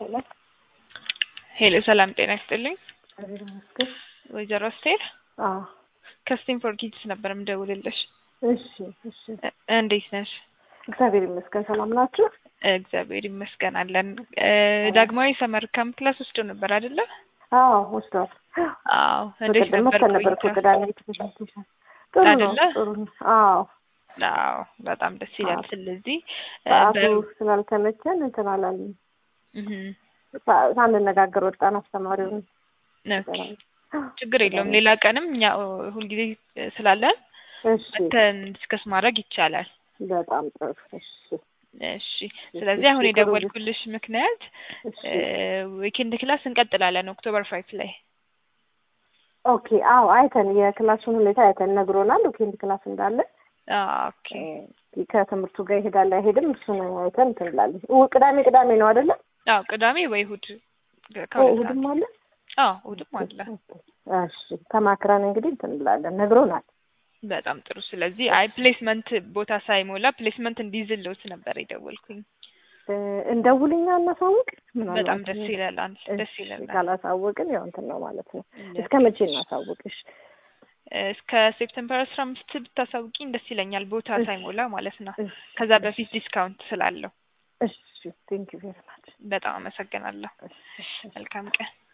ሄሎ ሄሎ ሰላም ጤና ይስጥልኝ። እግዚአብሔር ይመስገን። ወይዘሮ አስቴር አዎ ከስቲንፎርድ ኪድስ ነበር የምደውልልሽ። እሺ እሺ። እ- እንዴት ነሽ? እግዚአብሔር ይመስገን። ሰላም ናችሁ? እግዚአብሔር ይመስገን አለን። እ፣ ዳግማዊ ሰመር ካምፕ ክላስ ወስዶ ነበር አይደለ? አዎ ወስዷል። አዎ። እንዴት በቀደም ነበር መተን ነበር እኮ ቆይታ? ቅዳሜ ፕሬዘንቴሽን። ጥሩ ነው አይደለ? ጥሩ ነው። አዎ አዎ በጣም ደስ ይላል። አዎ። ስለዚህ እ፣ ሰዓቱ በ- ስላልተመቸን እንትን አላልንም። እህ፣ ሳ- ሳንነጋገር ወጣን። አስተማሪውን ኦኬ። ችግር የለውም። ሌላ ቀንም እኛ እ፣ ሁልጊዜ እ፣ ስላለን እሺ መተን ዲስከስ ማድረግ ይቻላል። በጣም ጥሩ። እሺ እሺ። ስለዚህ አሁን ጥሩ የደወልኩልሽ ምክንያት እሺ ዊኬንድ ክላስ እንቀጥላለን ኦክቶበር ፋይቭ ላይ ኦኬ። አዎ አይተን የክላሱን ሁኔታ አይተን ነግሮናል። ዊኬንድ ክላስ እንዳለ ኦኬ እ፣ ከትምህርቱ ጋር ይሄዳል አይሄድም፣ እሱን አይተን እንትን እንላለን። ው- ቅዳሜ ቅዳሜ ነው አይደለ? አዎ ቅዳሜ ወይ እሑድ ኦ፣ ከሁለት እሑድም አለ። ሰዓት አዎ እሑድም አለ እሺ ተማክረን እንግዲህ እንትን እንላለን። ነግሮናል። በጣም ጥሩ ስለዚህ አይ ፕሌስመንት ቦታ ሳይሞላ ፕሌስመንት እንዲይዝልዎት ነበር የደወልኩኝ እ፣ እንደውልኛ እናሳውቅ። ምናልባት በጣም ደስ ይላል አንድ ደስ እሺ፣ ይላል ካላሳወቅን ያው እንትን ነው ማለት ነው። እስከ መቼ እናሳውቅሽ? እስከ ሴፕቴምበር አስራ አምስት ብታሳውቂኝ ደስ ይለኛል ቦታ እሺ። ሳይሞላ ማለት ነው እሺ፣ ከዛ በፊት ዲስካውንት ስላለው እሺ ቴንክ ዩ ቬሪ ማች። በጣም አመሰግናለሁ መልካም ቀን